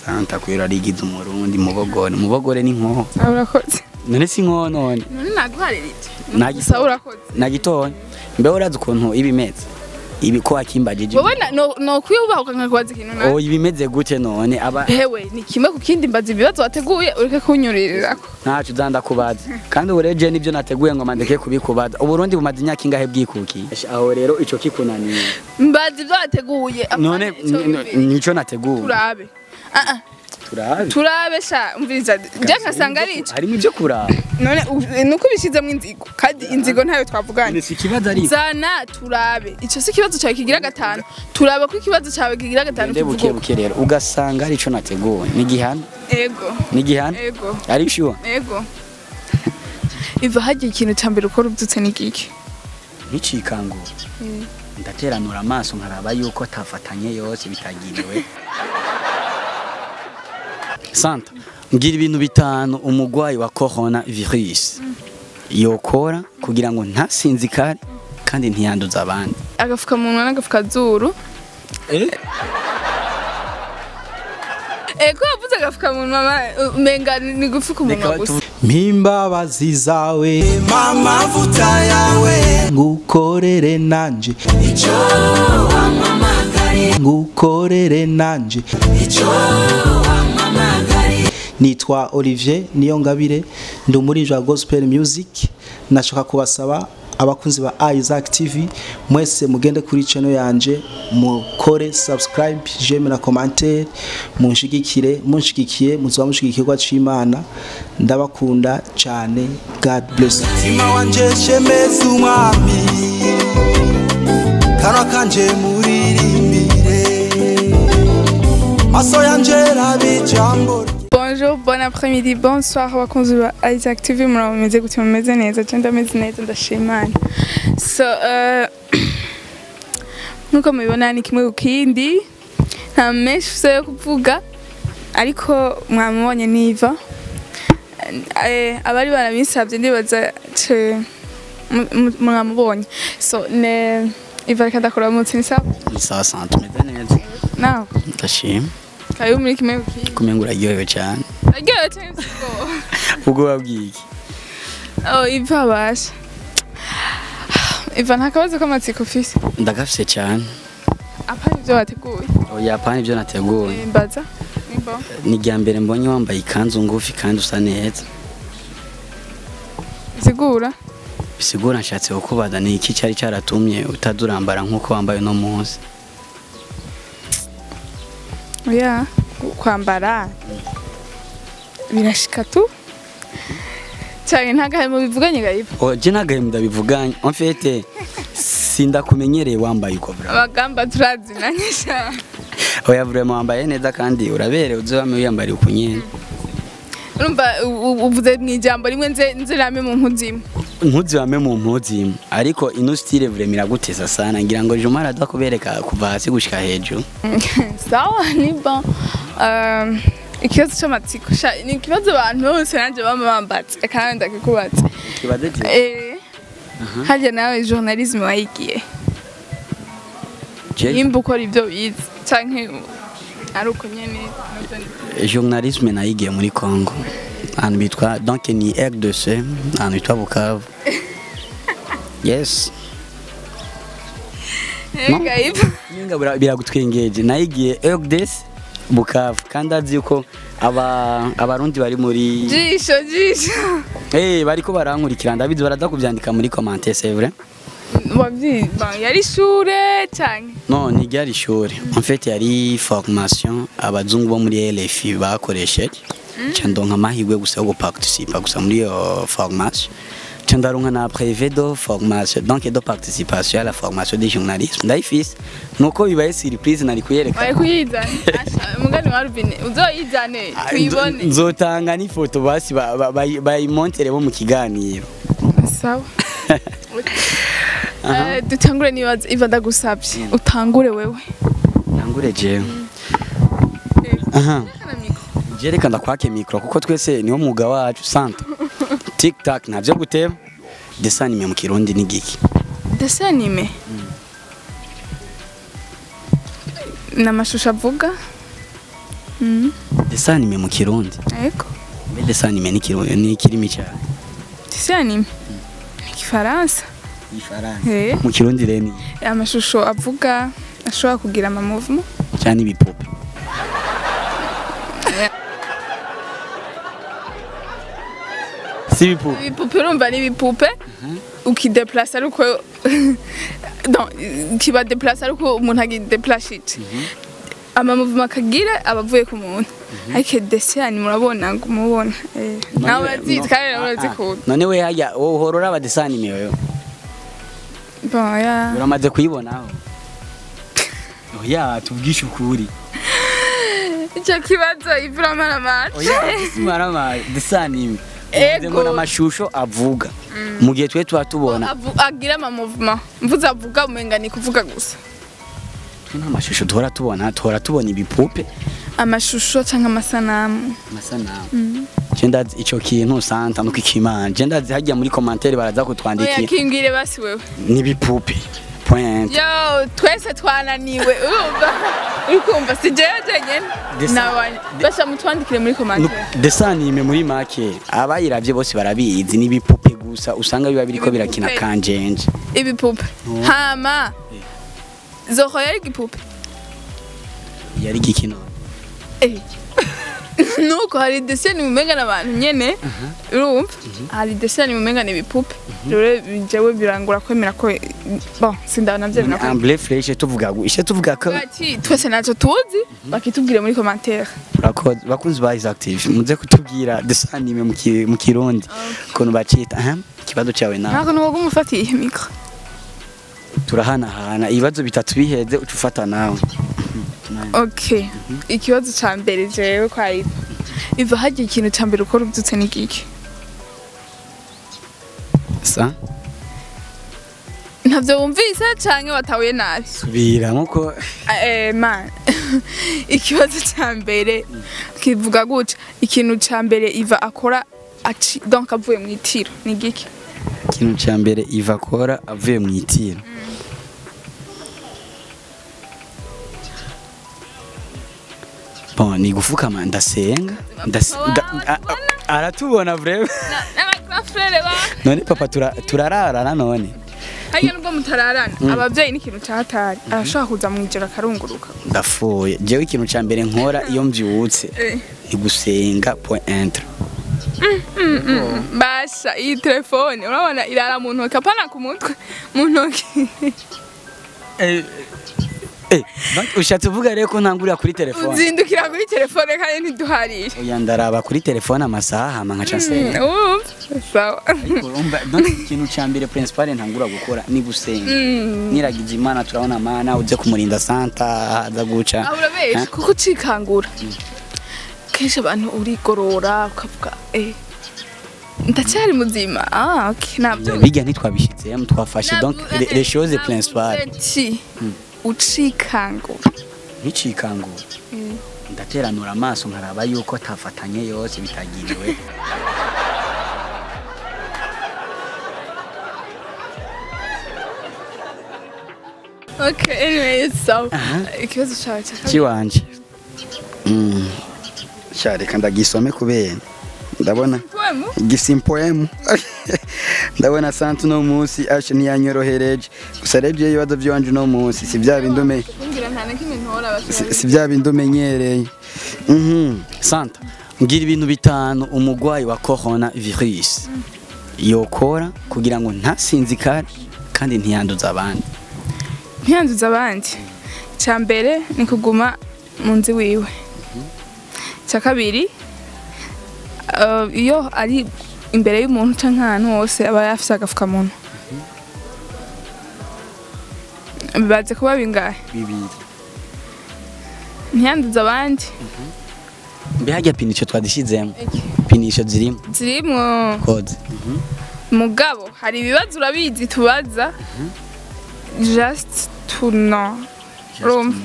santa kwera rigize umurundi mubogore mubogore ni nkoho Ah, urakoze none si nkoho none none naguharirije Nagi- gusa urakoze na gitoya mbe urazi ukuntu iba imeze ibi ko wakimbagije wowe na- no no kwiyubahuka nkakubaza ikintu na oh iba imeze gute none aba hewe ni kimwe ku kindi mbaza ibibazo wateguye ureke kunyurirako ntacu uzanda kubaza kandi ubu rero je nibyo nateguye ngo mandeke kubikubaza uburundi bumaze imyaka ingahe bwikukiye aho rero ico kikunaniye mbaza ibyo wateguye apana none ico n- n- wibwiye. nico nateguye turabe Ah, ah, turabe turabe sha umviriza je nkasanga ari ico harimo ibyo kuraba none u- nuko ubishizemo inzigo kandi inzigo ntayo twavuganye ni si ikibazo ari zana turabe ico si ikibazo cyawe kigira gatanu turabe ko ikibazo cyawe kigira gatanu nde buke kivuga buke rero ugasanga ari ico nateguye ni gihana ego ni gihana ego ari sure ego iva hagiye ikintu cya mbere ukora ubyutse ni giki nticikangura ndateranura amaso nkaraba yuko tafatanye yose bitagiriwe santa mbwira ibintu bitanu umugwayi wa corona virus yokora kugira ngo ntasinzikare kandi ntiyanduza abandi agafukamunwa n'agapfukazuru ego wavuze agafukamunwa ma- umenga ni gufuka umunwa gusa mpimbabazi zawe amavuta yawe ngukorere nanje icyo wamamagariye ngukorere nanje icyo wamamagariye nitwa Olivier Niyongabire ndi umuririmbyi wa gospel music nashaka kubasaba abakunzi ba Isaac TV mwese mugende kuri channel yanje mukore subscribe j'aime na commentaire munshigikire munshigikiye muzoba mushigikirwa c'Imana ndabakunda cyane God bless you. mutima wanje shemeza umwami kanwa kanje muririmbire maso yanje rabe ijambo bonjour bon après-midi bonsoir abakunzi ba Isaac TV muraba mumeze gute mumeze neza je ndameze neza ndashimana so uh, nkuko mubibona ni kimwe ku kindi nta menshi ufise yo kuvuga ariko mwamubonye niva Eh, abari barabisabye ndibaza ce- mu- mu- mwamubonye so ne iva reka ndakora munsi ni sawa ni sawa santa umeze neza nawe ndashima karibu muri kimwe ku kindi kumenga uraryohewe cyane aryohewe cyane siko ubwo wabwiki Oh, Iva abasha. Iva nta kabazo k'amatsiko ufise. ndagafise cyane Apana ibyo wateguye. oya pana ibyo nateguye Eh, Mbaza. Nimba. ni irya mbere mbonye wambaye ikanzu ngufi kandi usa neza Sigura. bisigura nshatse kukubaza ni iki cyari cyaratumye utazurambara nk'uko wambaye uno munsi Oya, kwambara. Birashika tu. Cyane ntagahemo bivuganye gayiva. oje nagahemu ndabivuganye en fait sindakumenyereye wambaye uko bra Abagamba turazinanye sha. oya vraiment wambaye neza kandi uraberewe uzame wiyambariye uko nyene Urumva u- u- uvuze mu ijambo rimwe nze nzirame mu nkuzimo. ntuzi wame mu mpuzi imwe ariko ino style vraiment iraguteza sana ngira ngo Juma araza kubereka kuva hasi gushika hejuru Sawa ni bon. Um, ikibazo cy'amatsiko sha ni ikibazo abantu bose nanjye bama bambatse kandi ndakikubatse. kibaze je Eh, harya nawe journalisme wayigiye je nimba ukora ibyo bize canke ari uko nyene navyo ni- journalisme nayigiye muri Congo ahantu bitwa donc ni RDC ahantu bitwa Bukavu yes Eh, Gaïb. Nyinga bira- biragutwengeje nayigiye RDC Bukavu kandi azi yuko aba abarundi bari muri jisho jisho eh bariko barankurikira ndabizi baraza kuvyandika muri commentaire c'est vrai wavyiba yari ishure canke no ntiryari ishuri en fait yari formation abazungu bo muri LFI bakoresheje nca ndonka amahirwe gusa yo guparticipa gusa muri iyo formation nca ndaronka na brevet de formation donc de participation à la formation de journalisme ndayifise nuko bibaye surprise nari kuyereka wari kuyizana Asha, umugani wa rubine uzoyizane tuyibone nzotanga n'ifoto basi ba- ba- bayi- bayimontere bo mu kiganiro sawa Eh, dutangure nibaza iva ndagusabye utangure wewe nangure jewe aha je reka ndakwake mikro kuko twese niwo mwuga wacu santa tiktak ntavyo guteba desanime mu kirundi ni giki dessin anime ni amashusho avuga Mm. dessin anime mu kirundi yego mbe dessin anime ni kirundi ni kirimi cyane dessin anime ni igifaransa ifaransa Eh. mu kirundi rero ni amashusho avuga ashobora kugira amamuvumo cyane ibipupe si ibipupe ibipupe urumva ni ibipupe ukideplasa ariko non kiba deplasa ariko umuntu agideplashije amamuvuma akagira aba avuye ku muntu ariko desiyani murabona ngo umubona eh, nawe urazizi kandi nawe urazikunda none we hajya wowe uhora uraba dessin anime wewe bon ya uramaze kuyibonaho oya tubwishe ukuri icyo kibazo ivura maramara oya simarama dessin anime Ego. ngo n'amashusho avuga mu gihe twe tuba tubona Avu- agira amamuvuma mvuze avuga umenga ni kuvuga gusa twe nta mashusho duhora tubona tuhora tubona ibipupe amashusho cyangwa amasanamu amasanamu je ndazi ico kintu santa nuko ikimana je ndazi hajya muri commentaire baraza oya kutwandikira kimbwire basi wewe n'ibipupe point yo twese twananiwe urumva uri kumva si jewe jenyene Desa- nabanye basha mutwandikire muri komantere dessin anime muri make abayiravye bose barabizi n'ibipupe gusa usanga biba biriko birakina Ibipupe. kanjenje ibipupe hama zoho yari igipupe yari gikino Eh. nuko hari deseni mumenga n'abantu nyene urumva hari deseni mumenga n'ibipupe rero jewe birangura kwemera ko bon sindabona vyemera ko amble fresh tuvuga gu- ishe tuvuga ko ati twese naco tuzi bakitubwire muri komantere Urakoze. bakunzi ba is active muze kutubwira dessin anime mu ki- mu kirundi ukuntu bacita aha ikibazo cyawe nawe ntabwo nuwoga umufatiye mikro turahanahana ibibazo bitatu biheze uca ufata nawe okay ikibazo ca mbere jewe kwa iva iva hagiye ikintu ca mbere ukora ubyutse ni giki sa ntavyo wumvise canke watahuye nabi subira nkuko Eh, man ikibazo ca mbere kivuga gutya ikintu ca mbere iva akora aci donc avuye mu itiro ni giki ikintu cya mbere iva akora avuye mu itiro bon ni gufukama ndasenga ndase- nda- a- a- aratubona vrema n'abafrere ba none papa tura- turararana none hariya nubwo mutararana abavyeyi n'ikintu catari arashobora kuza mu ijoro akarunguruka ndafuye jewe ikintu cya mbere nkora iyo mbyutse Eh. ni gusenga point entre basha iyi telefone urabona irara mu ntoki apana ku mutwe mu ntoki Eh, ba- ushatse uvuga rero ko ntangurira kuri telefone uzindukira kuri telefone kandi ntiduharire oya ndaraba kuri telefone amasaha hama nkaca nsenga Urumva? sawa Ariko urumva donc ikintu cya mbere principal ntangura gukora ni gusenga niragize imana turabona mana uze kumurinda santa haza guca aho urabesha kuko ucikangura kenshi abantu urigorora ukavuga eh ndacyari muzima ah okay nabyo bijya ntitwabishyitsemo twafashe donc les- les choses principales ati ucikangura nkicikangura ndateranura amaso nkaraba yuko tafatanye yose bitagiriwe okay anyway so ikibazo cyawe cya kabiri kiwanje Mm. sha reka ndagisome kubera ndabona poemu igisimpoemu ndabona sante uno munsi ashe ntiyanyorohereje gusa rebye ibibazo by'iwanje uno munsi si bya bindi ume kumbwira nta na kimwe ntora si si bya bindi umenyereye Mhm. santa mbwira ibintu bitanu umugwayi wa corona virus yokora kugira ngo ntasinzikare kandi ntiyanduze abandi ntiyanduza abandi icya mbere ni kuguma mu nzu wiwe icya kabiri eh, iyo ari imbere y'umuntu cyangwa ahantu hose aba yafise agapfukamunwa bibaze kuba bingahe bibiri ntiyanduza abandi mbe hajya pinisho twadishyizemo pinisho zirimo zirimwo koze mugabo hari ibibazo urabizi tubaza just to know Urumva?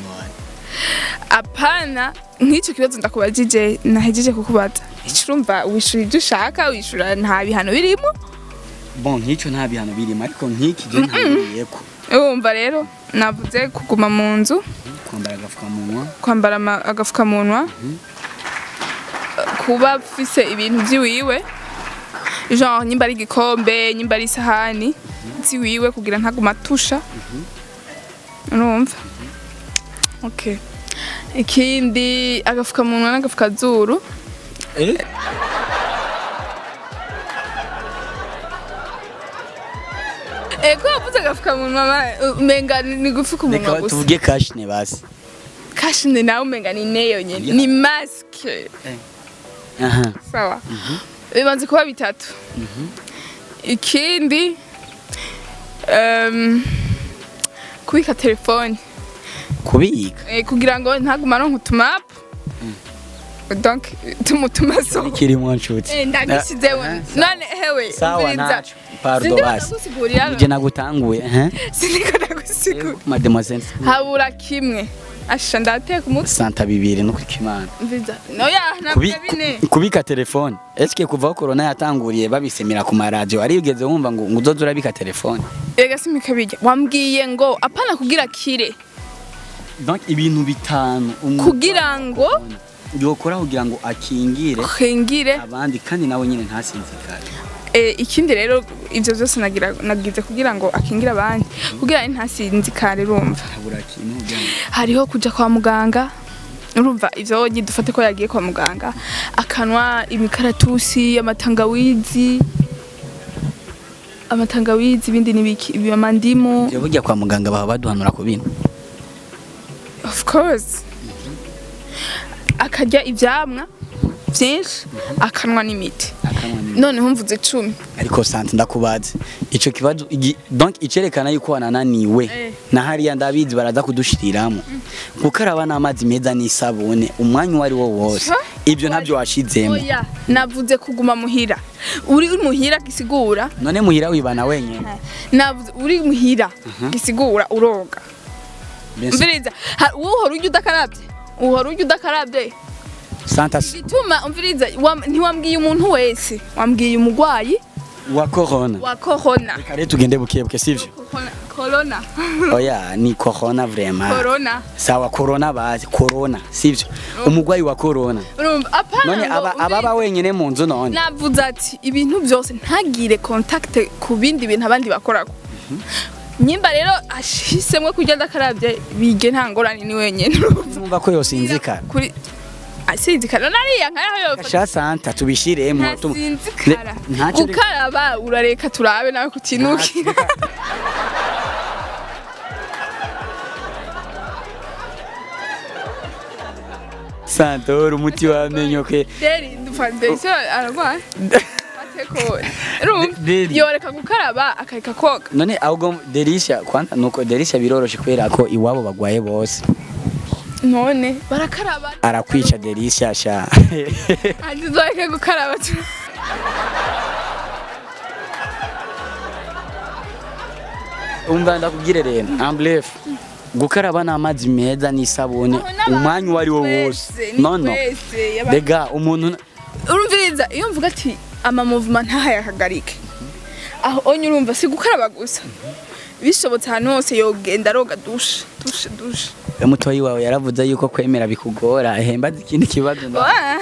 apana nk'icyo kibazo ndakubajije nahejeje kukubaza icurumva wishura ibyo ushaka wishura nta bihano birimo bon nk'icyo nta bihano birimo ariko nk'iki je ntangiriye ko wumva rero navuze kuguma mu nzu kwambara agapfukamunwa kwambara ama- agapfukamunwa kuba afise ibintu vyiwiwe genre nyimba ari igikombe nyimba ari isahani ziwiwe kugira ntaguma atusha urumva okay ikindi agafukamunwa n'agafukazuru ego wavuze agafukamunwa ma- umenga ni gufuka umunwa reka gusa tuvuge kashine basi kashine nawe umenga ni neyo nyene ni maske aha sawa bibanze kuba bitatu ikindi um, kubika telefone kubika eh, kugira ngo ntaguma aronka utumapu donc tumutuma so kirimo nshuti Eh, ndagishyizeho Ah, none hewe sawa umviriza. ntaco pardo Sindiko basi ndagusigurira nje nagutanguye eh sindiko ndagusigurira mademoiselle habura kimwe asha ndateka umutwe santa bibiri no kwikimana mviza noya Kubi- nabwo bine kubika telefone eske kuva aho corona yatanguriye babisemera ku maradiyo arigeze wumva ngo ngo uzoze urabika telefone ega simika bijya wambwiye ngo apana kugira kire donc ibintu bitanu umuntu kugira ngo yokora kugira ngo akingire kwingire abandi kandi nawe nyine ntasinzikare eh, ikindi rero ivyo vyose nagira nagize kugira ngo akingire abandi kugira ntasinzikare urumva habura kintu kugira ngo hariho kuja kwa muganga urumva ivyo wogi dufate ko yagiye kwa muganga akanwa imikaratusi amatangawizi amatangawizi ibindi nibiki ibi amandimu Ivyo burya kwa muganga baba baduhanura ku bintu of course akarya ivyamwa vyinshi akanwa n'imiti akanwa ni noneho mvuze cumi ariko sante ndakubaze ico kibazo igi- donc icerekana yuko wanananiwe Eh. na hariya ndabizi baraza kudushiriramo gukaraba n'amazi meza n'isabune umwanya uwo ari wo wose Ha? ibyo ntabyo washizemo oya navuze kuguma muhira uri muhira gisigura none muhira wibana wenyene navuze uri muhira gisigura uroga Mbese umviriza ha- wowe uhora urya udakarabye uhora urya udakarabye santa s- gituma umviriza wam- ntiwambwiye umuntu wese wambwiye umugwayi wa corona wa corona reka rero tugende bukebuke sivyo Corona- corona oya ni corona vraiment corona sawa corona bazi corona sivyo umugwayi wa corona urumva apana none ngo aba ababa umviriza. wenyene mu nzu none navuze ati ibintu byose ntagire contact ku bindi bintu abandi bakorako nyimba rero ashisemwe kurya adakarabye bige nta ngorane ni wenyine numva ko yosinzikara kuri asinzikara nariya nkaho yofata sha santa tubishiremo tu- ntasinzikara Ne- ntacyo reka- gukaraba urareka turabe nawe kutinukira santa uri umuti wamenyo ke deri foundation aragwaye ateko urumva Deri. yoreka gukaraba akareka koga none ahubwo derisha kwanza nuko derisha biroroshe kubera ko iwabo bagwaye bose none barakaraba arakwica derisha sha andi zoreke gukaraba tu umva ndakubwire rero amblef gukaraba n'amazi meza n'isabune umwanya uwo ari wo wose no no rega umuntu urumviriza iyo mvuga ati ama movement ntahayahagarike aho onye urumva si gukaraba gusa bishobotse ahantu hose yogenda aroga dushe dushe dushe mutoyi wawe yaravuze yuko kwemera bikugora hembaza ikindi kibazo nda- Wa-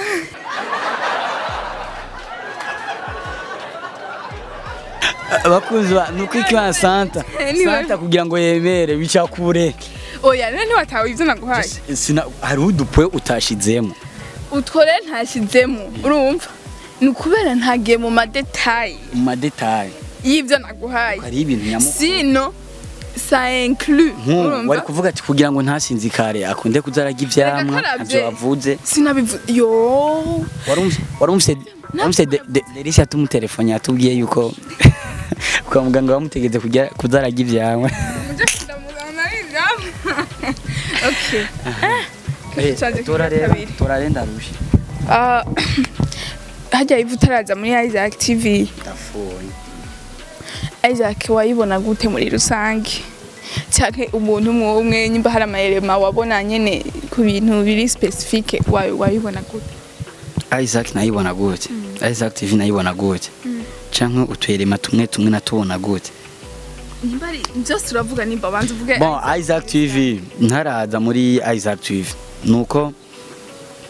abakunzi ba nuko ikiwa santa Niwe. santa kugira ngo yemere bica kure oya rero ntiwatawe ibyo naguhaye sina hari udupwe utashizemo utwo rero ntashyizemo urumva ni ukubera ntagiye mu madetayi mu madetaye y'ibyo naguhaye hari ibintu nyamukuru sino sa inclus nk'ubu wari urumva kuvuga ati kugira ngo ntasinzikare akunde kuzararya ivyamwa Yagakarabye. ntavyo wavuze sinabivuze yo warumvise warumvise warumvise de- de- Derisha tumutelefone yatubwiye yuko kwa muganga bamutegetse kujya kuzararya ivyamwa mujye kudamuzana ibyamwa okay Eh, canje tora kigira rero kabiri. tora rero ndarusha Ah, hajya ivu utaraza muri Isaac TV ndafuye Isaac wayibona gute muri rusange cyake umuntu umwe umwe nyimba hari amayerema wabona nyene ku bintu biri specifique wawe wayibona gute Isaac nayibona gute Isaac TV nayibona gute canke utwerema tumwe tumwe natubona gute nyimba ari byose uravuga nimba banza uvuge bon Isaac TV ntaraza muri Isaac TV nuko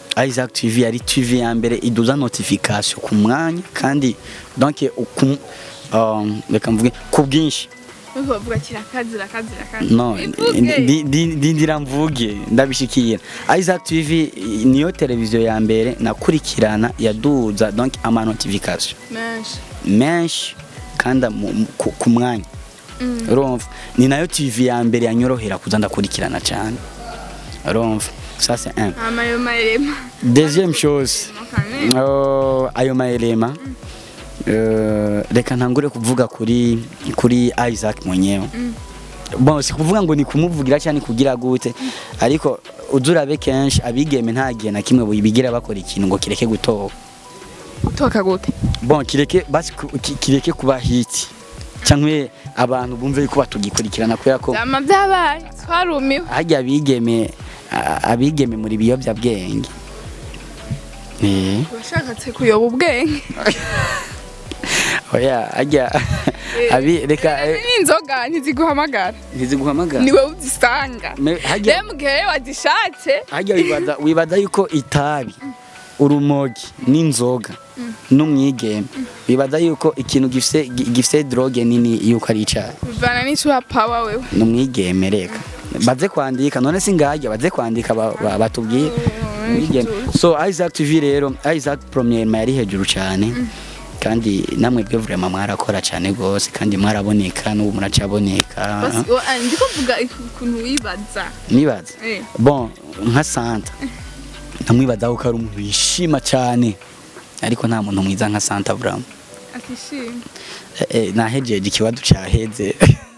Isaac TV yari TV ya mbere iduza notification ku mwanya kandi donc uku um, reka mvuge ku bwinshi Nuko bavuga kirakazi rakazi rakazi. no Ivuge. ndi- ndi- ndindira mvuge ndabishikira Isaac TV niyo televiziyo ya mbere nakurikirana yaduza donc ama notification Menshi. menshi kandi mu- mu- ku- ku mwanya urumva ni nayo TV ya mbere yanyorohera kuza ndakurikirana cyane urumva ça c'est un Amayo marema. deuxième chose Mukane. Oh, ayo maelema eh, reka ntangure kuvuga kuri kuri Isaac mwenyewe bon si kuvuga ngo ni kumuvugira cyane kugira gute ariko uzurabe kenshi abigeme nta gihe na kimwe bigira bakora ikintu ngo kireke gutoka Toka gute? bon kireke basi ku- ki- kireke kuba hiti cyangwa abantu bumve yuko batugikurikirana kubera ko Zama byabaye. Twarumiwe. hajya abigeme a- abigeme muri biyobyabwenge eh Washatse kuyoba ubwenge. oya hajya abi reka eh, Ni inzoga ntiziguhamagara. ntiziguhamagara Niwe uzisanga. Me- hajya Rero mu gihe wazishatse hajya wibaza wibaza yuko itabi urumogi n'inzoga n'umwigeme wibaza yuko ikintu gifise gi- gifise droge nini yuko ari icyaha bivana n'icuha power wewe. n'umwigeme reka baze kwandika none si ngajya baze kwandika ba- ba- batubwire Umwigeme. so Isaac TV rero Isaac Premier yari hejuru cyane kandi namwe byo vraiment mwarakora cyane gose kandi mwaraboneka n'ubu muracaboneka Basi wa- ah, ndiko mvuga ukuntu wibaza. nibaza Eh. bon nka Santa ntamwibazaho ko ari umuntu yishima cyane ariko nta muntu mwiza nka Santa Brown Atishimye. eh, eh, nahejeje ikibazo cyaheze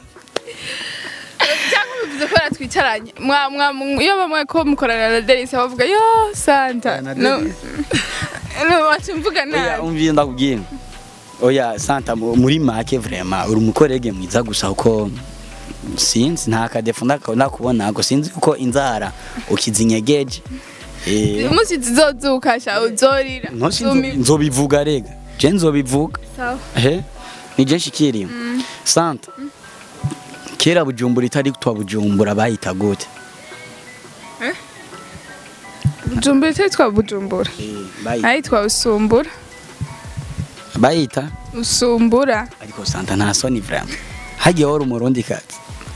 cyangwa bivuze ko twicaranye mwa mwa mwa- iyo bamwe ko mukorana na Delisa bavuga yo Santa Na no Delisa. no wacumvuga oya nabi umviye ndakubwira oya Santa mu- muri make vraiment uri umukorege mwiza gusa uko sinzi nta kadefu ndaka- ndakubona ngo sinzi uko inzara ukizinyegeje eh umunsi zizozuka sha uzorira ntosi Zumi- nzobivuga rega je nzobivuga sawa ehe nije shikiriye Santa kera bujumbura itari twa bujumbura bayita gute bujumbura itari twa bujumbura bayita ari twa usumbura bayita usumbura ariko Santa nta soni vraiment hagiye wari umurundi kazi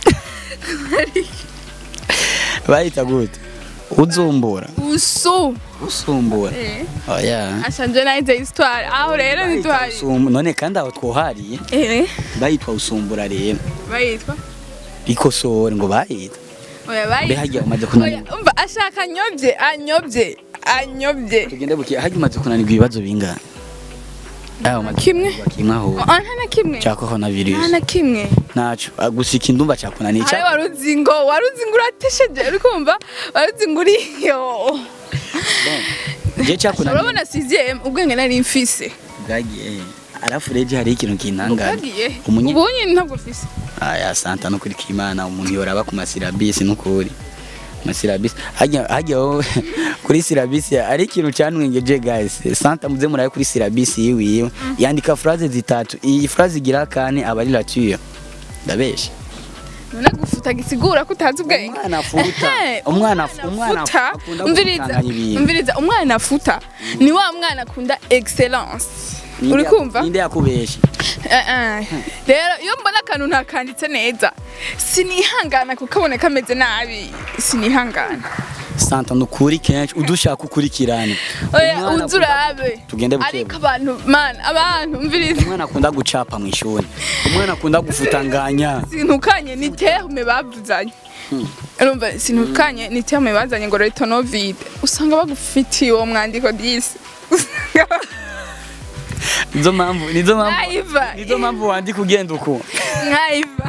bayita gute uzumbura usu usumbura eh oya ashanje nayize histoire aho rero Bayita ntituhari usum- none kandi aho twohariye eh bayitwa usumbura rero bayitwa ikosore ngo bayita oya mbe bayitwa hagiye umaze oya kunanirwa umva ashaka anyobye anyobye anyobye tugende buke hagiye umaze kunanirwa ibibazo bingana aho umaze Kimwe? kunanirwa kimwe aho Ah, nta na kimwe cya corona virus nta na kimwe naco Ah, gusa ikindumva cyakunaniye hari cya waruzi ngo waruzi ngo uratesheje uri kumva waruzi ngo uriyo je cyakunaniye urabona sizeye ubwenge nari mfise bwagiye arafu reje hari ikintu kintangaje bwagiye Umunye- ubu nyine ntabwo mfise aya santa no kuri kimana umuntu yoraba ku masirabisi n'ukuri masirabisi hajya hajya wowe kuri sirabisi ari ikintu cyanwengeje guys santa muze murabe kuri sirabisi yiwiwe yandika phrase zitatu iyi phrase igira kane aba ari rature ndabesha none gufuta gisigura ko utazi ubwenge umwana afuta Ehe, umwana afu- umwana afuta akunda umviriza gutunganya ibintu umviriza umwana afuta ni wa mwana akunda excellence Ninde uri yaku- kumva ninde yakubesha Eh, eh. rero iyo mbona akantu ntakanditse neza sinihangana kukabona kameze nabi sinihangana santa nukuri kenshi udushaka ukurikirana oya Umwana uzi urabe Tugende buke ariko abantu man abantu umviriza umwana akunda gucapa mu ishuri umwana akunda gufutanganya sintukanye ni terme bavuzanye urumva sintukanye ni terme bazanye ngo retonovide usanga bagufitiye uwo mwandiko disi nizo mpamvu nizo mpamvu Naiva. nizo mpamvu wandika ugenda uko nkaiva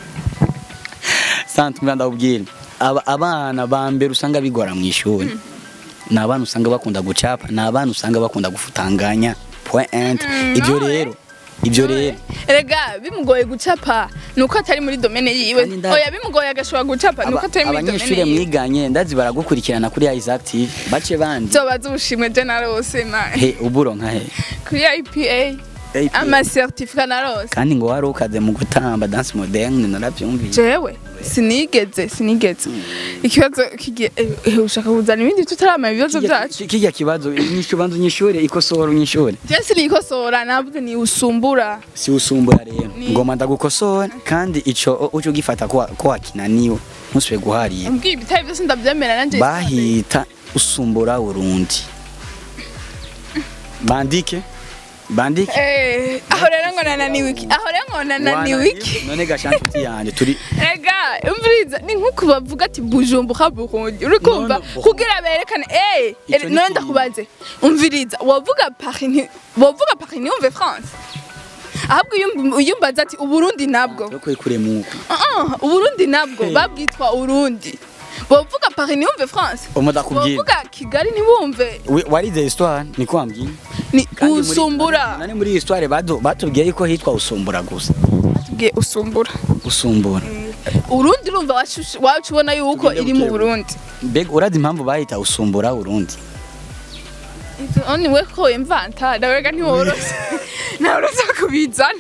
santa umwana ndakubwira aba abana ba mbere usanga bigora mu ishuri ni abana usanga bakunda gucapa ni abana usanga bakunda gufutanganya point ibyo rero ibyo rero rega bimugoye gucapa nuko atari muri domene yiwe Kandi nda- oya bimugoye agashobora gucapa nuko aba- atari muri abanyeshuri domene yiwe mwiganye ndazi baragukurikirana kuri Isaac TV bace bandi zobaza ubushimwe je narose man he uburo nka he kuri IPA AP. ama certificat narose kandi ngo wari ukaze mu gutamba dance moderne narabyumvise jewe sinigeze sinigeze ikibazo kigiye eh, eh, ushaka kuzana ibindi tutaramenya ibibazo byacu kijya kibazo inyishu banza unyishure ikosora unyishure je sinikosora navuze ni usumbura si usumbura rero Ni- ngoma ndagukosora kandi ico uco ugifata ko ko wakinaniwe ntusubire guharira mbwiye ibitari byose ndabyemera nanje bahita usumbura urundi bandike bandike Eh, aho rero ngo nananiwe iki aho rero ngo nananiwe iki none gashanti yanjye turi ega umviriza ni nkuko bavuga ati bujumbuka burundi uri kumva No, no, kugira berekane eh Ico eh, ni none kimwe. ndakubaze umviriza wavuga Paris nti- wavuga Paris ntiyumve France ahubwo iyo- iyo umbaza ati uburundi nabwo yo kwekure muko Ah, uburundi nabwo babwitwa urundi bavuga Paris ntiyumve France umuda kubwira bavuga Kigali ntibumve We- warize histoire niko wambwiye ni Kandi muri- usumbura nane muri histoire badu- batubwiye yuko hitwa usumbura gusa tubwiye usumbura usumbura urundi urumva wacu- wacu ubona yuko Tugende iri mu buke buke. burundi mbega urazi impamvu bahita usumbura urundi Oni we ko imvanta ndabega ntiworose ntaworose kubizana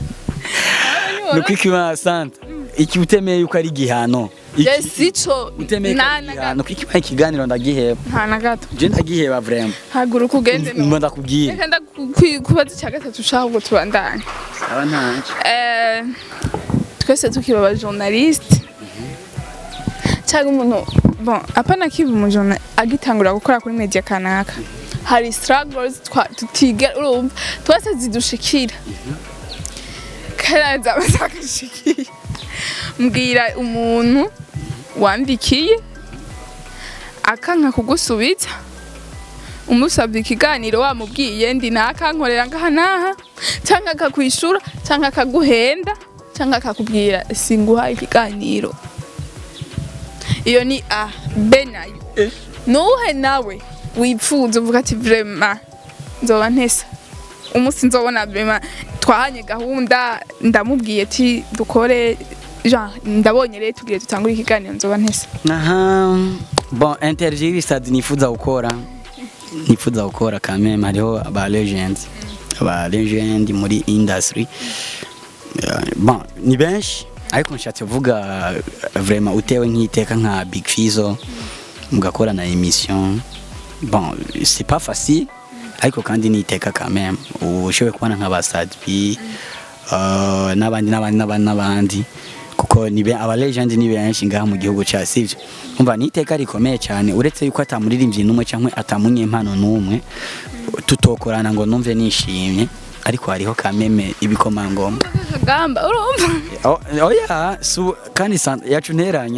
nuko ikiba santa iki utemeye yuko ari igihano Iki- je sico utemeye ko nta ari na igihano gato kuko ikibaye ikiganiro ndagiheba nta na gato je ndagiheba vraiment haguruka ugende no mba ndakubwira reka ndakubaza icya gatatu ushaka ngo tubandanye aba ntacyo Eh, twese tukiba aba journaliste cyangwa umuntu bon apana kiba umujona agitangura gukora kuri media kanaka hari struggles twa- tutigera urumva twese zidushikira karaza bazagashikira mbwira umuntu wandikiye akanka kugusubiza umusabye ikiganiro wamubwiye ndi nakankorera ngaha naha cyangwa akakwishura cyangwa akaguhenda cyangwa akakubwira singuha ikiganiro iyo ni a b nayo nuhe nawe wipfuza uvuga ati vrema nzoba ntesa umunsi nzobona vrema twahanye gahunda ndamubwiye ati dukore Jean ndabonye rero tubwire dutangure ikiganiro nzoba ntesa aha bon interview y'ibisadi nifuza gukora nifuza gukora quand même hariho aba legend aba legend muri industry Eh, bon ni benshi ariko nshatse kuvuga eh, vraiment utewe nk'iteka nka Big Fizzo mugakora na emission bon c'est pas facile ariko kandi ni iteka quand même ushoboye kubona nk'aba Sadbi uh, n'abandi n'abandi n'abandi n'abandi kuko ni be aba legend ni benshi ngaha mu gihugu cya sivyo umva ni iteka rikomeye cyane uretse yuko atamuririmbyi n'umwe cyangwa atamunyempano n'umwe tutokorana ngo numve nishimye ariko hariho kameme ibikomangoma kagamba urumva Oh, oya su kandi san- yacu nteranya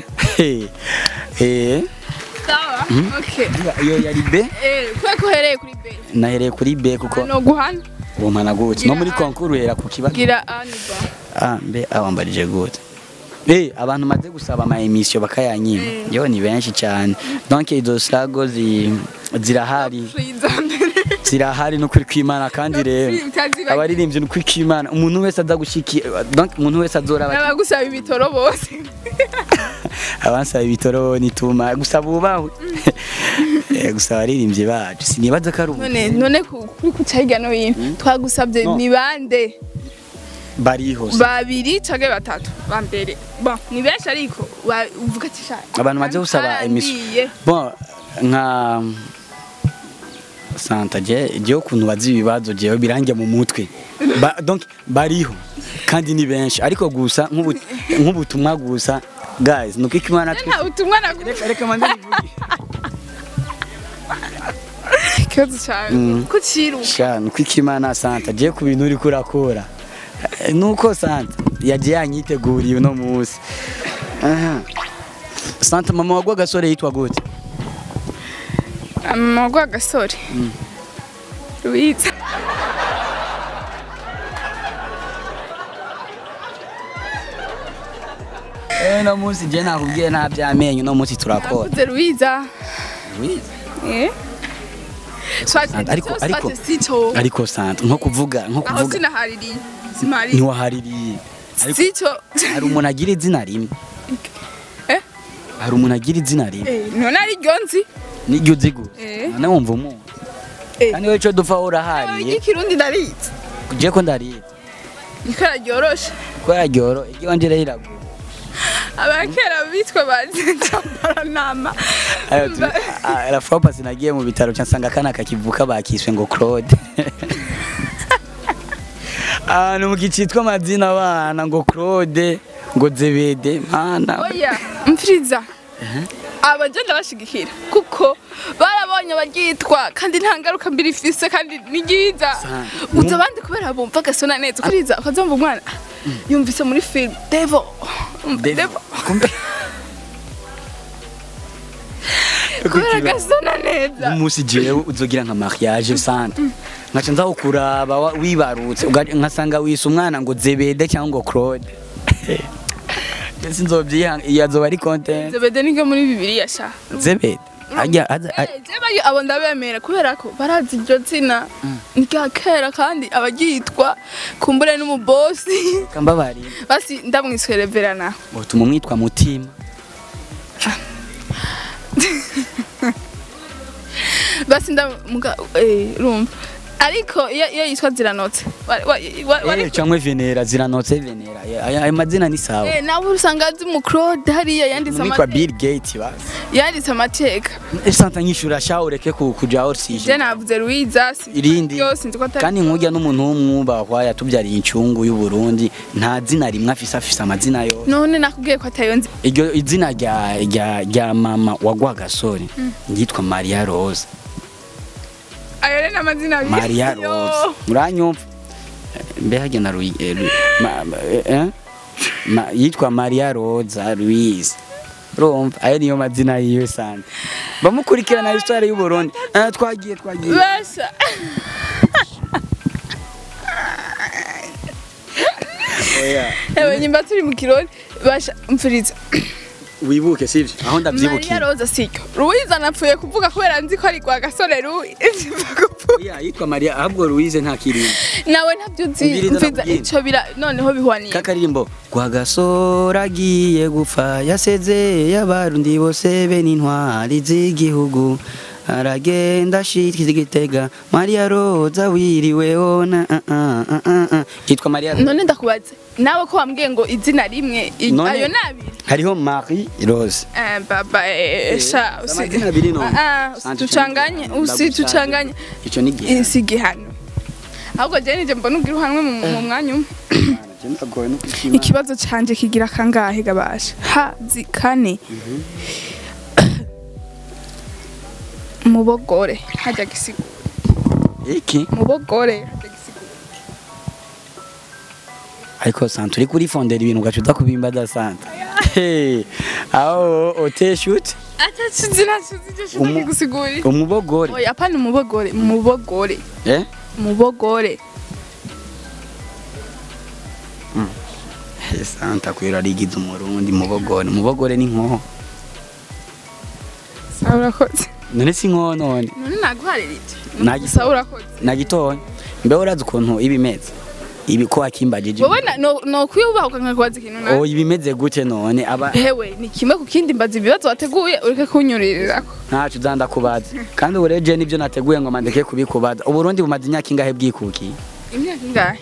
eh sawa okay iyo yari B eh kubera ko uhereye kuri b nahereye kuri B kuko no guhana umpana gutya no muri konkuru uhera ku kibazo gira aniba ah mbe awambarije gute Eh, abantu maze gusaba ama emission bakayanyima Mm. yo ni benshi cyane donc izo strago zi zirahari zirahari no kuri kwimana kandi rero abaririmbyi no kuri kwimana umuntu wese aza gushiki donc umuntu wese azora bati n'abagusaba ibitoro bose abansaba ibitoro nituma gusaba ubahwe Eh, gusaba abaririmbyi bacu sinibaza ko ari ubu none none ku- kuri kuca hirya no hino twagusabye No. ni bande bariho babiri cyangwa batatu ba mbere bon ni benshi ariko wa- uvuga ati sha abantu maze gusaba emission barangiye. bon nka santa je je ukuntu bazi ibibazo jewe birange mu mutwe ba, donc bariho kandi ni benshi ariko gusa nk'ubu- nk'ubutumwa gusa guys nuko ikimana twe nta utumwa naguha reka reka manze nivuge ikibazo cyawe Mm. ko kiruka sha nuko ikimana santa je ku bintu uri kurakora Eh, nuko santa yaje yanyiteguriye uno munsi aha santa mama wagwa gasore yitwa gute amagwa agasore rubiza eh no munsi je nakubwiye nta byamenyo no munsi turakora navuze rubiza Louise. eh swate Santa, ariko ariko swate sico ariko santa nko kuvuga nko aho kuvuga sinahaririye simari ntiwahaririye ariko sico hari umuntu agira izina rimwe eh hari umuntu agira izina rimwe eh none ari ryo nzi niryo uzi gusa Eh. none wumva umuntu Eh. kandi wowe icyo dupfa urahariye ikirundi ndarizi je ko ndariye niko ryoroshe ko yaryoro igiwanje rero iragura abakera bitwa bazenjambaranama Ayo tu- ah, la fois passée nagiye mu bitaro nsanga akana kakivuka bakiswe ngo Claude ahantu mu gicitwa amazina abana ngo Claude ngo Zebede mana oya mfiriza abagenda bashigikira kuko barabonye abaryitwa kandi nta ngaruka mbiri ifise kandi ni ryiza Sana. uza abandi kubera bumva agasona neza ukuriza ukazumva umwana yumvise muri film devo devo Kumbe kubera agasona neza umunsi jewe uzogira nka mariage sante nkaca nza kukuraba wa- wibarutse uga- nkasanga wise umwana ngo Zebede cyangwa ngo Claude Ese nzobyiha yazoba ari content zebede nibwo muri bibiliya sha Zebede ajya aza a- Eh, jewe ayo- abo ndabemera kubera ko barazi iryo zina ni rya kera kandi abaryitwa kumbure n'umubosi kambabarira basi ndamwiswe reverana utuma umwitwa mutima basi ndamuga eh rumva ariko iyo iyo yitwa ziranotse wa- wa- wa- Eh, wari- cyangwa venera ziranotse venera Aya- ayo mazina ni sawa eh nawe usanga azi mu Claude hariya yanditse umwitwa amateka bill gates basi yanditse amateka santa nyishura sha ureke ku- kuja je orsije navuze Louisa si- irindi yose nzi ko atari kandi nkujya n'umuntu w'umwubahwa yatubyariye incungu y'u Burundi nta zina rimwe afise afise amazina yose none nakubwiye ko atayo nzi iryo izina rya rya rya mama wagwa gasore yitwa Maria Rose ayo rero n'amazina abiri. Maria Yo. Rose muranyumva mbe hajya na Louis eh, Louis- ma- ma- eh, eh? Ma- yitwa Maria Rosa Louise urumva ayo niyo mazina yiwe sana bamukurikirana histoire y'u Burundi Ah, twagiye twagiye basha oya ewe nyimba turi mu kirori basha mfuriza wibuke sivyo aho Maria ndavyibukiye Rosa siko Louisa napfuye kuvuga kubera nzi ko ari kwa gasore Louis oya yitwa Maria ahubwo Louise nta kirimbo nawe ntabyo uzi Ubwiriza mfiza nakubwiye. ico bira noneho bihwaniye kakaririmbo rwagasora agiye gupfa yasezeye abarundi bose be n'intwari z'igihugu aragenda ashitse igitega Maria Roza wiriweho na ah, ah, ah, ah, ah. yitwa Maria Roza none ndakubaza nawe ko wambwiye ngo izina rimwe i- None- ayo nabiri hariho Marie Rose Eh, baba eh, sha usi- amazina abiri none. Ah, ah, Sante usitucanganye cyane. usitucanganye ico ni gihe si igihano ahubwo je nije mbona ugira uhanwe mu mu mwanya umwe ikibazo canje kigira kangahe gabasha hazi kane mubogore hajya gisigura iki mubogore hajya gisigura ariko santa uri kurifondera ibintu ugaca uza kubimbaza santa Hey, aho oteshute atacuzi nacuzi icyo shaka Umu- gusigurira umubogore oya apana umubogore mubogore eh mubogore Hey, santa kwera rigize umurundi mubogore mubogore ni nkoho sawa urakoze none si nkoho none none naguharirije Nagi- sawa urakoze nagitoya mbeho urazi ukuntu iba imeze ibi ko wakimbagije wowe na- no no kwiyubahuka nkakubaza ikintu na oh iba imeze gute none aba hewe ni kimwe ku kindi mbaza ibibazo wateguye ureke kunyurirako ntacu uzanda kubaza kandi ubu rero je nibyo nateguye ngo mandeke kubikubaza uburundi bumaze imyaka ingahe bwikukiye imyaka ingahe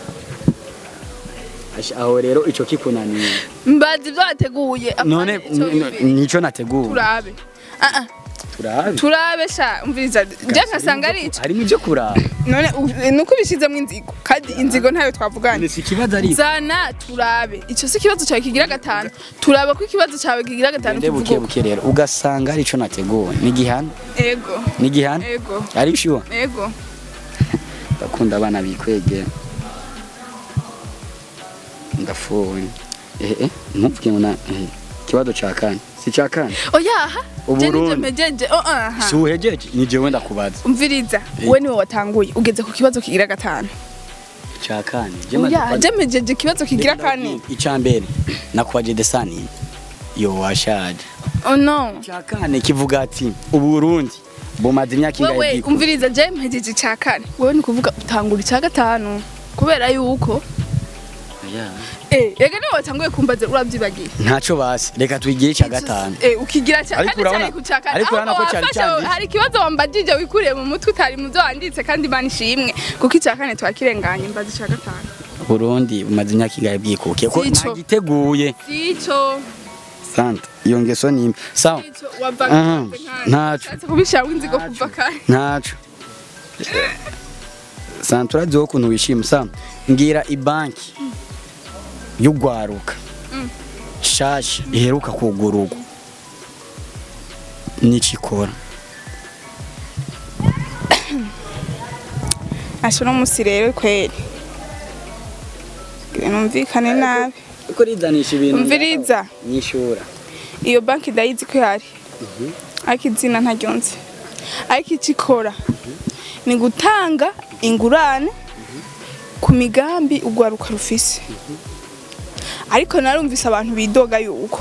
Ash- aho rero ico kikunaniye mbaza ibyo wateguye apana none ico n- bibiri. n- nico nateguye turabe Ah, ah, turabe turabe sha umviriza je nkasanga ari ico harimo ibyo kuraba none u- nuko ubishizemo inzigo kandi inzigo ntayo twavuganye si ikibazo ari zana turabe icyo si ikibazo cyawe kigira gatanu turaba ko ikibazo cyawe kigira gatanu nde buke kivuga buke rero ugasanga arico nateguye ni gihana ego ni gihana ego ari sure ego ndakunda abana bikwegera ndafuwe eh eh ntuvuge ngo na eh, ikibazo ca kane si ca kane oyaha je nije Uburundi. mpejeje oh aha si uhejeje ni jewe ndakubaza umviriza Eh. we niwe watanguye ugeze ku kibazo kigira gatanu ca kane oya je mpejeje ikibazo kigira kane ica mbere nakubaje desani yo washaje oh no ca kane kivuga ati uburundi bumaze imyaka ingahe wewe bwikukiye? umviriza je mpejeje icya kane wewe ni kuvuga utangura icya gatanu kubera yuko eh rega niwe watanguye kumbaza urabyibagiye ntacyo basi reka twigire icya gatanu Eh, ukigira cyane Ariko kandi urabona- cyari kucaka ariko urabona ko cyari cyanditse. hari ikibazo wambajije wikuriye mu mutwe utari mu byo wanditse kandi imana ishimwe kuko icya kane twakirenganye mbaza icya gatanu burundi bumaze imyaka ingahe bwikukiye ko Sico. ntagiteguye sico sante iyo ngeso ni imwe sawa sico Aha, wavaga ntaco. nshatse kubishira winzigo kuva kare ntaco sante uraziho ukuntu wishima sawa mbwira ibanki y'ugwaruka shasha iheruka kugururwa n'ikikora asho no musi rero kweri Kugira numvikane nabi uko rizanisha ibintu umviriza nyishura iyo banki ndayizi ko ihari ariko izina ntaryonze ariko icyo ikora ni gutanga ingurane ku migambi urwaruka rufise ariko narumvise abantu bidoga yuko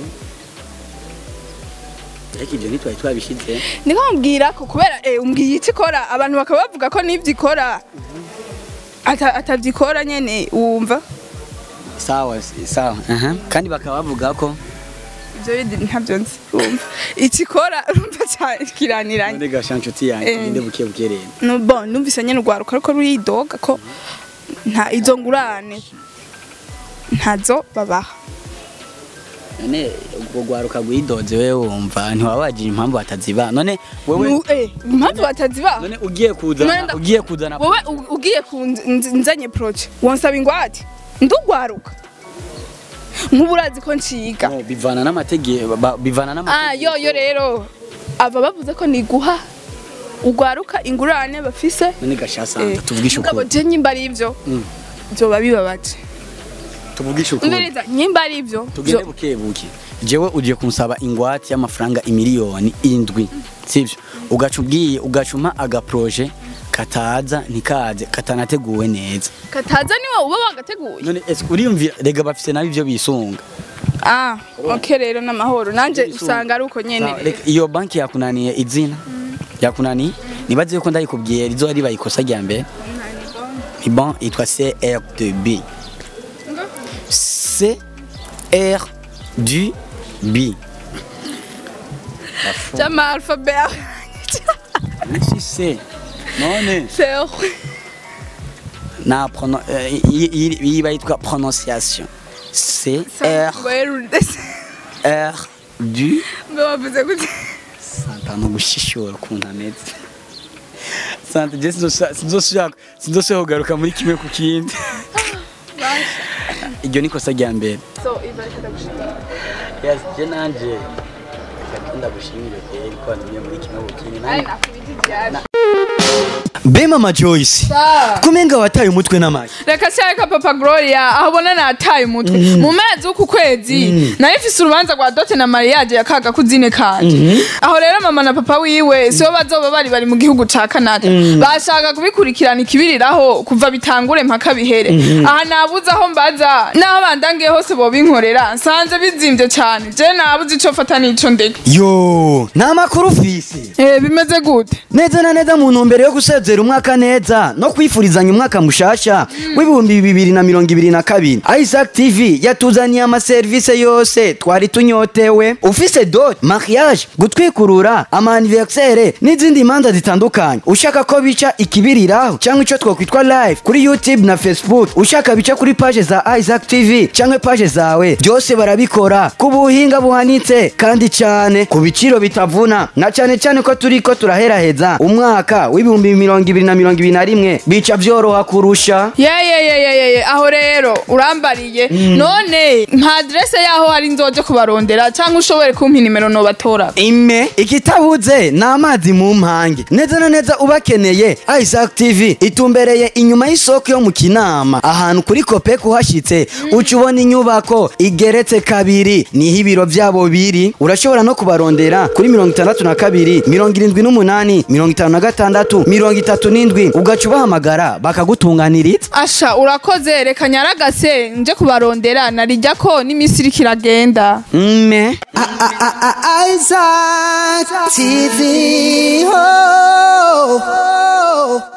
ariko ibyo ntitwari twabishyize niko mubwira ko kubera eh, umbwiye icyo ikora abantu bakaba bavuga ko n'ibyo ikora ata- atabyikora nyene wumva sawa sawa aha kandi bakaba bavuga ko ibyo bindi ntabyo nzi wumva icyo ikora urumva cyane kiraniranye none gasha nshuti yanjye Eh. ngende buke buke rero No, bon numvise nyene urwaruka ariko ruridoga ko nta izo ngurane ntazo babaha none ubwo rwaruka rwidoze wewe wumva ntiwabagira impamvu bataziba none wewe Nu- eh, impamvu batazibaha none ugiye kuzana None nda- ugiye kuzana wowe u- ugiye kunzanye proje wonsaba ingwate ndugwaruka nk'ubu urazi ko nshiga No, bivana n'amategeko ba- bivana ah n'amategeko yo yo rero aba bavuze ko niguha ugwaruka ingurane bafise none gasha santa tuvugishe mugabo ukuri je nyimba ari ivyo vyoba bibabaje tuvugishe ukuri umviriza nyimba ari ivyo tugende vyo- buke buke jewe ugiye kunsaba ingwate y'amafaranga imiliyoni indwi sivyo ugaca ubwiye ugacuma agaproje kataza ntikaze katanateguwe neza kataza niwe uba wagateguye none ese uriyumvira rega bafise nabi ivyo bisunga Ah, ok rero n'amahoro nanje Ibyo usanga ari uko nyene Sawa, reka, iyo banki yakunaniye izina yakunaniye nibaze yuko ndayikubwiye rizoba riba ikosa rya mbere ni bon yitwa CR2B CR2B Jama alphabet si C none Seo na prono eh, yi- yi- yiba yitwa prononciation CR R du Mbe wavuze gute santa no gushishura ukuntu ameze santa je sinzoshaka sinzoshaka kugaruka muri kimwe ku kindi iryo ni kosa rya mbere So ibareka ndagushimira yes je nanje ndakunda gushimira kweri ko wantumye muri kimwe ku kindi Ari nanjye nakubijijyana be mama joyce kumenga wataye umutwe n'amashyi reka cyareka papa gloria aho ubona nataye umutwe mu mezi w'uku kwezi nayo ifise urubanza rwa dote na mariage ya kaga kuzine kanje aho rero mama na papa wiwe sibo bazoba bari bari mu gihugu ca canada bashaka kubikurikirana ikibiriraho kuva bitangure mpaka bihere aha nabuze aho mbaza n'aho bandangiye hose bobinkorera nsanze bizimvye cane je nabuze ico fata n'ico ndeka yo ni amakuru ufise Eh, bimeze gute neza na neza mu ntumbero yo gusezera umwaka neza no kwifurizanya umwaka mushasha w'ibihumbi bibiri na mirongo ibiri na kabiri isaac tv yatuzaniye amaserivisi yose twari tunyotewe ufise dot mariage gutwikurura amaniversere n'izindi manza zitandukanye ushaka ko bica ikibiriraho cyangwa icyo twakwitwa live kuri youtube na facebook ushaka bica kuri paje za isaac tv cyangwa paje zawe byose barabikora ku buhinga buhanitse kandi cyane ku biciro bitavuna na cyane cyane ko turi ko turaheraheza umwaka w'ibihumbi mirongo ibiri na mirongo ibiri na rimwe bica byoroha kurusha yeyeyeyeyeye aho rero urambariye none nta aderese yaho hari nzoje kubarondera cyangwa ushobore kumpa inimero nobatora ime ikitabuze ni amazi mu mpange neza na neza ubakeneye isaac tv itumbereye inyuma y'isoko yo mu kinama ahantu kuri kope kuhashyitse uca ubona inyubako igeretse kabiri niho ibiro byabo biri urashobora no kubarondera kuri mirongo itandatu na kabiri mirongo irindwi n'umunani mirongo itanu na gatandatu mirongo itatu n'indwi ugaca ubahamagara bakagutunganiriza asha urakoze reka nyaragase nje kubarondera narijya ko n'iminsi iriko iragenda mme Isaac TV. Oh, oh, oh.